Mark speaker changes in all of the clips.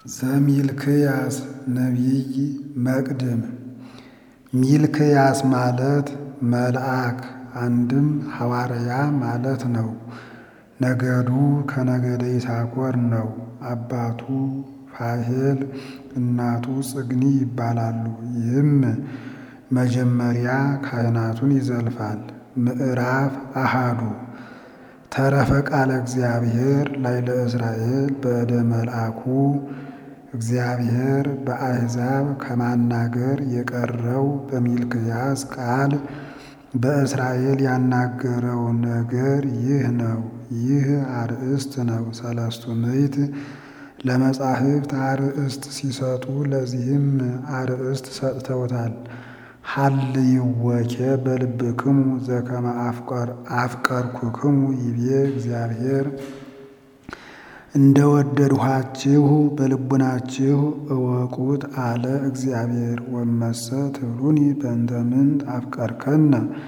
Speaker 1: ዘሚልክያስ ነቢይ መቅድም ሚልክያስ ማለት መልአክ አንድም ሐዋርያ ማለት ነው። ነገዱ ከነገደ ይሳኮር ነው። አባቱ ፋሄል እናቱ ጽግኒ ይባላሉ። ይህም መጀመሪያ ካህናቱን ይዘልፋል። ምዕራፍ አሃዱ ተረፈ ቃለ እግዚአብሔር ላይ ለእስራኤል በእደ መልአኩ እግዚአብሔር በአሕዛብ ከማናገር የቀረው በሚልክያስ ቃል በእስራኤል ያናገረው ነገር ይህ ነው። ይህ አርእስት ነው። ሰለስቱ ምዕት ለመጻሕፍት አርእስት ሲሰጡ ለዚህም አርእስት ሰጥተውታል። ሀልይወኬ በልብክሙ ዘከመ አፍቀርኩክሙ ይቤ እግዚአብሔር እንደ ወደድኋችሁ በልቡናችሁ እወቁት አለ እግዚአብሔር። ወመሰ ትብሉኒ በእንተ ምንት አፍቀርከነ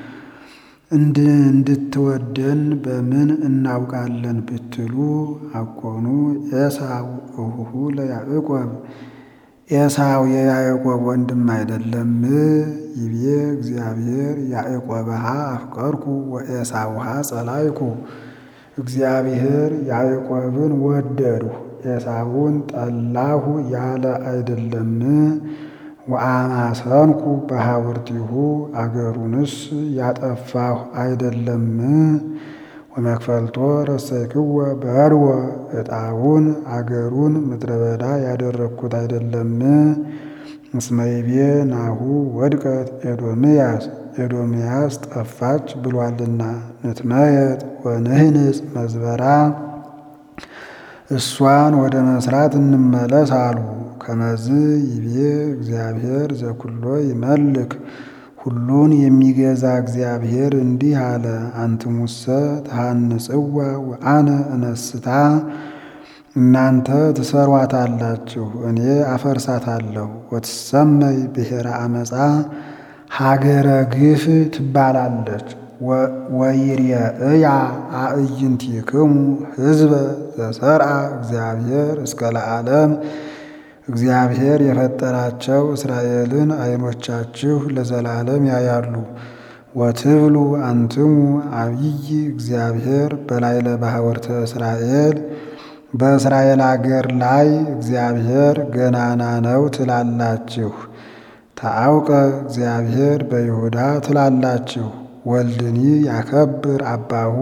Speaker 1: እንድትወደን በምን እናውቃለን ብትሉ አኮኑ ኤሳው እሁሁ ለያዕቆብ ኤሳው የያዕቆብ ወንድም አይደለም? ይቤ እግዚአብሔር ያዕቆብሃ አፍቀርኩ ወኤሳውሃ ጸላይኩ። እግዚአብሔር ያዕቆብን ወደድሁ ኤሳውን ጠላሁ ያለ አይደለም? ወአማሰንኩ በሐውርቲሁ አገሩንስ ያጠፋሁ አይደለም? ወመክፈልቶ ረሰይክወ በርወ ዕጣውን አገሩን ምድረ በዳ ያደረግኩት አይደለም? እስመ ይቤ ናሁ ወድቀት ኤዶምያስ ኤዶምያስ ጠፋች ብሏልና። ንትመየጥ ወንህንጽ መዝበራ እሷን ወደ መስራት እንመለስ አሉ። ከመዝ ይቤ እግዚአብሔር ዘኩሎ ይመልክ ሁሉን የሚገዛ እግዚአብሔር እንዲህ አለ። አንትሙሰ ተሃንጽዋ ወአነ እነስታ እናንተ ትሰሯታላችሁ፣ እኔ አፈርሳታለሁ። ወትሰመይ ብሔረ አመፃ ሀገረ ግፍ ትባላለች። ወይርየእያ አዕይንቲክሙ ሕዝበ ዘሰርአ እግዚአብሔር እስከ ለዓለም እግዚአብሔር የፈጠራቸው እስራኤልን ዓይኖቻችሁ ለዘላለም ያያሉ። ወትብሉ አንትሙ አብይ እግዚአብሔር በላዕለ ባሕወርተ እስራኤል በእስራኤል አገር ላይ እግዚአብሔር ገናና ነው ትላላችሁ። ታአውቀ እግዚአብሔር በይሁዳ ትላላችሁ። ወልድኒ ያከብር አባሁ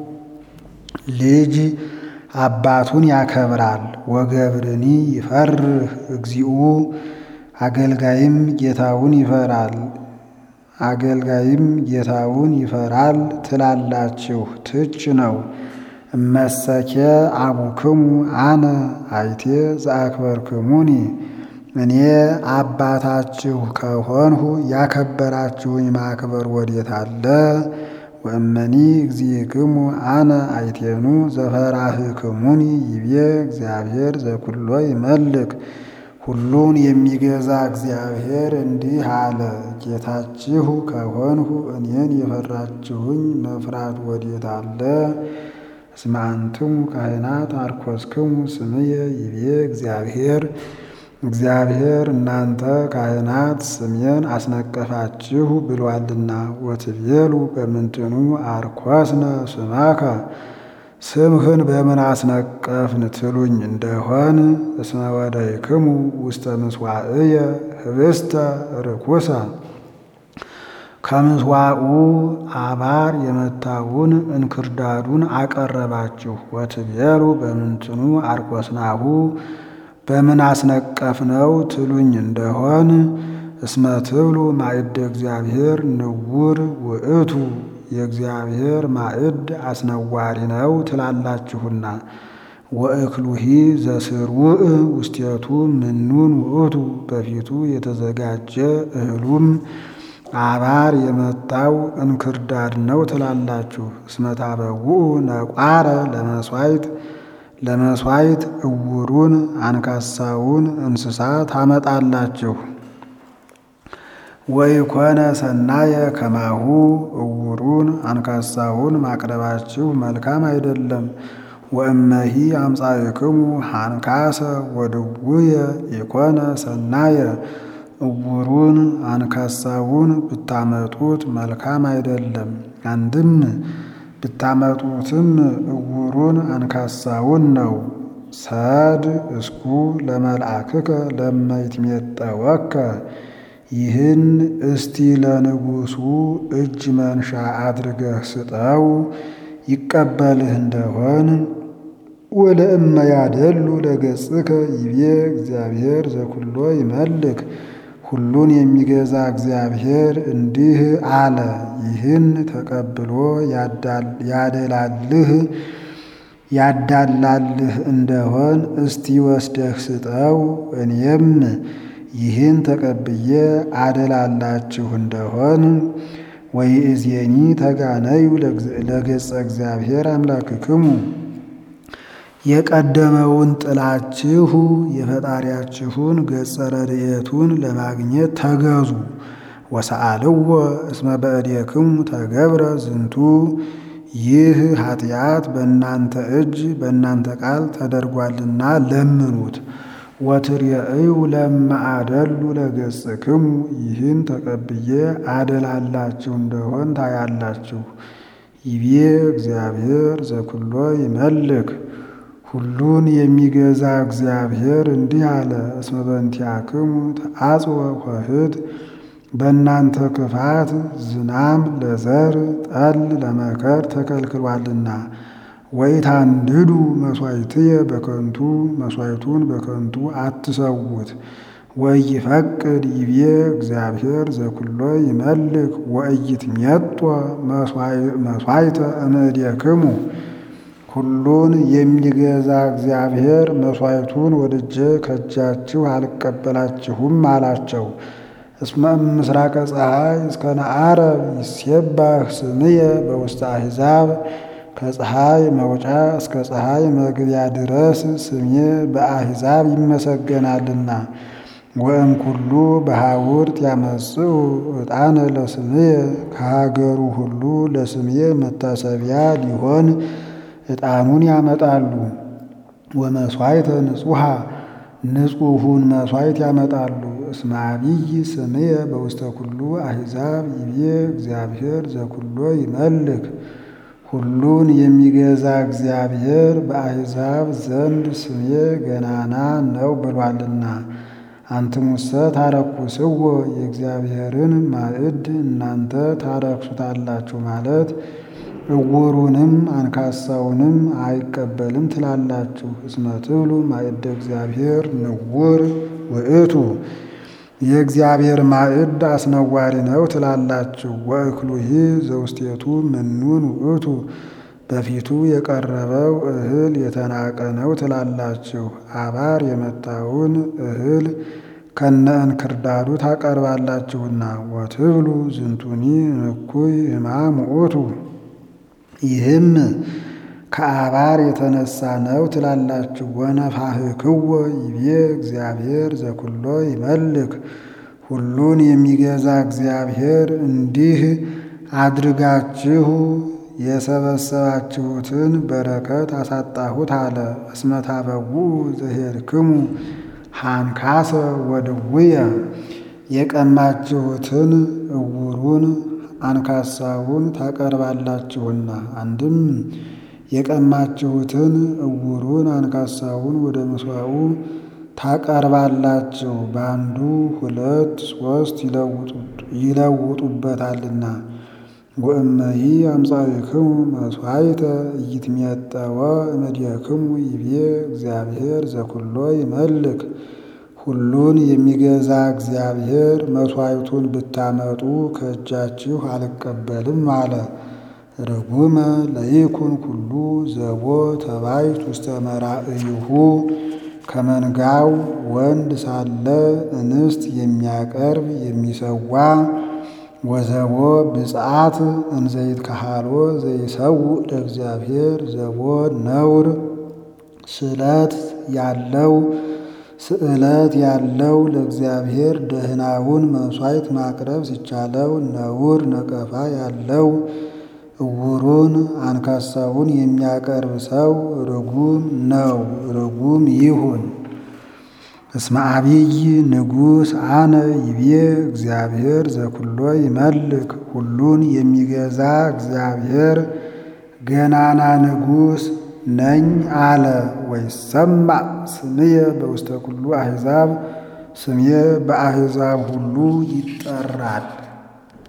Speaker 1: ልጅ አባቱን ያከብራል። ወገብርኒ ይፈርህ እግዚኡ አገልጋይም ጌታውን ይፈራል። አገልጋይም ጌታውን ይፈራል ትላላችሁ። ትች ነው። እመሰኬ አቡክሙ አነ አይቴ ዘአክበርክሙኒ እኔ አባታችሁ ከሆንሁ ያከበራችሁኝ ማክበር ወዴት አለ? ወእመኒ እግዚእክሙ አነ አይቴኑ ዘፈራህክሙኒ ይቤ እግዚአብሔር ዘኩሎ ይመልክ ሁሉን የሚገዛ እግዚአብሔር እንዲህ አለ። ጌታችሁ ከሆንሁ እኔን የፈራችሁኝ መፍራት ወዴት አለ? እስመ አንትሙ ካህናት አርኮስክሙ ስምየ ይቤ እግዚአብሔር እግዚአብሔር እናንተ ካህናት ስሜን አስነቀፋችሁ ብሏልና። ወትቤሉ በምንትኑ አርኮስነ ስማከ ስምህን በምን አስነቀፍን ትሉኝ እንደሆን እስመ ወደይክሙ ውስተ ምስዋዕየ ህብስተ ርኩሰ ከምስዋዑ አባር የመታውን እንክርዳዱን አቀረባችሁ። ወትቤሉ በምንትኑ አርኮስናሁ በምን አስነቀፍነው ትሉኝ እንደሆን እስመ ትብሉ ማዕደ እግዚአብሔር ንውር ውእቱ የእግዚአብሔር ማዕድ አስነዋሪ ነው ትላላችሁና። ወእክሉሂ ዘስርውእ ውስቴቱ ምኑን ውእቱ በፊቱ የተዘጋጀ እህሉም አባር የመታው እንክርዳድ ነው ትላላችሁ። እስመ ታበውኡ ነቋረ ለመሥዋዕት ለመሥዋዕት እውሩን አንካሳውን እንስሳ ታመጣላችሁ። ወይኮነ ሰናየ ከማሁ እውሩን አንካሳውን ማቅረባችሁ መልካም አይደለም። ወእመሂ አምጻእክሙ ሃንካሰ ወድውየ ኢኮነ ሰናየ እውሩን አንካሳውን ብታመጡት መልካም አይደለም። አንድም ብታመጡትም እውሩን አንካሳውን ነው። ሰድ እስኩ ለመልአክከ ለመይትሜጠወከ ይህን እስቲ ለንጉሡ እጅ መንሻ አድርገህ ስጠው ይቀበልህ እንደሆን ወለእመ ያደሉ ለገጽከ ይቤ እግዚአብሔር ዘኩሎ ይመልክ ሁሉን የሚገዛ እግዚአብሔር እንዲህ አለ። ይህን ተቀብሎ ያደላልህ ያዳላልህ እንደሆን እስቲ ወስደህ ስጠው። እኔም ይህን ተቀብዬ አደላላችሁ እንደሆን ወይእዜኒ ተጋነዩ ለገጸ እግዚአብሔር አምላክክሙ የቀደመውን ጥላችሁ የፈጣሪያችሁን ገጸ ረድኤቱን ለማግኘት ተገዙ። ወሰአልዎ እስመ በእዴክሙ ተገብረ ዝንቱ ይህ ኃጢአት በእናንተ እጅ በእናንተ ቃል ተደርጓልና ለምኑት። ወትርየእዩ ለማአደሉ ለገጽክሙ ይህን ተቀብዬ አደላላችሁ እንደሆን ታያላችሁ። ይቤ እግዚአብሔር ዘኩሎ ይመልክ ሁሉን የሚገዛ እግዚአብሔር እንዲህ አለ። እስመ በእንቲአክሙ ተአጽወ ኆኅት በእናንተ ክፋት ዝናም ለዘር ጠል ለመከር ተከልክሏልና። ወኢታንድዱ መሥዋዕትየ በከንቱ መሥዋዕቱን በከንቱ አትሰዉት። ወኢይፈቅድ ይቤ እግዚአብሔር ዘኩሎ ይመልክ ወኢይትሜጦ መሥዋዕተ እምእዴክሙ ሁሉን የሚገዛ እግዚአብሔር መሥዋዕቱን ወድጄ ከእጃችሁ አልቀበላችሁም አላቸው። እስመ ምስራቀ ፀሐይ እስከ ነዓረብ ይሴባህ ስምየ በውስተ አሕዛብ ከፀሐይ መውጫ እስከ ፀሐይ መግቢያ ድረስ ስሜ በአሕዛብ ይመሰገናልና። ወእም ኩሉ በሐውርት ያመጽኡ ዕጣነ ለስምየ ከሀገሩ ሁሉ ለስምየ መታሰቢያ ሊሆን ዕጣኑን ያመጣሉ። ወመሥዋዕተ ንጹሐ ንጹሑን መሥዋዕት ያመጣሉ። እስመ አብይ ስምየ በውስተ ኩሉ አሕዛብ ይቤ እግዚአብሔር ዘኩሎ ይመልክ ሁሉን የሚገዛ እግዚአብሔር በአሕዛብ ዘንድ ስሜ ገናና ነው ብሏልና። አንትሙሰ ታረኩስዎ የእግዚአብሔርን ማዕድ እናንተ ታረክሱታላችሁ ማለት እውሩንም አንካሳውንም አይቀበልም ትላላችሁ። እስመ ትብሉ ማዕደ እግዚአብሔር ንውር ውእቱ የእግዚአብሔር ማዕድ አስነዋሪ ነው ትላላችሁ። ወእክሉሂ ዘውስቴቱ ምኑን ውእቱ በፊቱ የቀረበው እህል የተናቀ ነው ትላላችሁ። አባር የመታውን እህል ከነ እንክርዳዱ ታቀርባላችሁና። ወትብሉ ዝንቱኒ እኩይ ሕማም ውእቱ ይህም ከአባር የተነሳ ነው ትላላችሁ። ወነፋሕክዎ ይቤ እግዚአብሔር ዘኩሎ ይመልክ ሁሉን የሚገዛ እግዚአብሔር እንዲህ አድርጋችሁ የሰበሰባችሁትን በረከት አሳጣሁት አለ። እስመ ታበውኡ ዘኄርክሙ ሃንካሰ ወድውየ የቀማችሁትን እውሩን አንካሳውን ታቀርባላችሁና። አንድም የቀማችሁትን እውሩን አንካሳውን ወደ ምሥዋዑ ታቀርባላችሁ። በአንዱ ሁለት ሦስት ይለውጡበታልና። ወእመሂ አምጻእክሙ መሥዋዕተ ኢይትሜጠወ እምእዴክሙ ይቤ እግዚአብሔር ዘኩሎ ይመልክ ሁሉን የሚገዛ እግዚአብሔር መሥዋዕቱን ብታመጡ ከእጃችሁ አልቀበልም አለ። ርጉመ ለይኩን ኩሉ ዘቦ ተባይት ውስተ መራእይሁ ከመንጋው ወንድ ሳለ እንስት የሚያቀርብ የሚሰዋ ወዘቦ ብፅዓት እንዘይት ካሃሎ ዘይሰውእ ለእግዚአብሔር ዘቦ ነውር ስለት ያለው ስዕለት ያለው ለእግዚአብሔር ደህናውን መሥዋዕት ማቅረብ ሲቻለው ነውር ነቀፋ ያለው እውሩን አንካሳውን የሚያቀርብ ሰው ርጉም ነው፣ ርጉም ይሁን። እስመ አብይ ንጉሥ አነ ይቤ እግዚአብሔር ዘኩሎ ይመልክ ሁሉን የሚገዛ እግዚአብሔር ገናና ንጉሥ ነኝ አለ። ወይሰማዕ ስምየ በውስተ ኩሉ አሕዛብ ስሜ በአሕዛብ ሁሉ ይጠራል።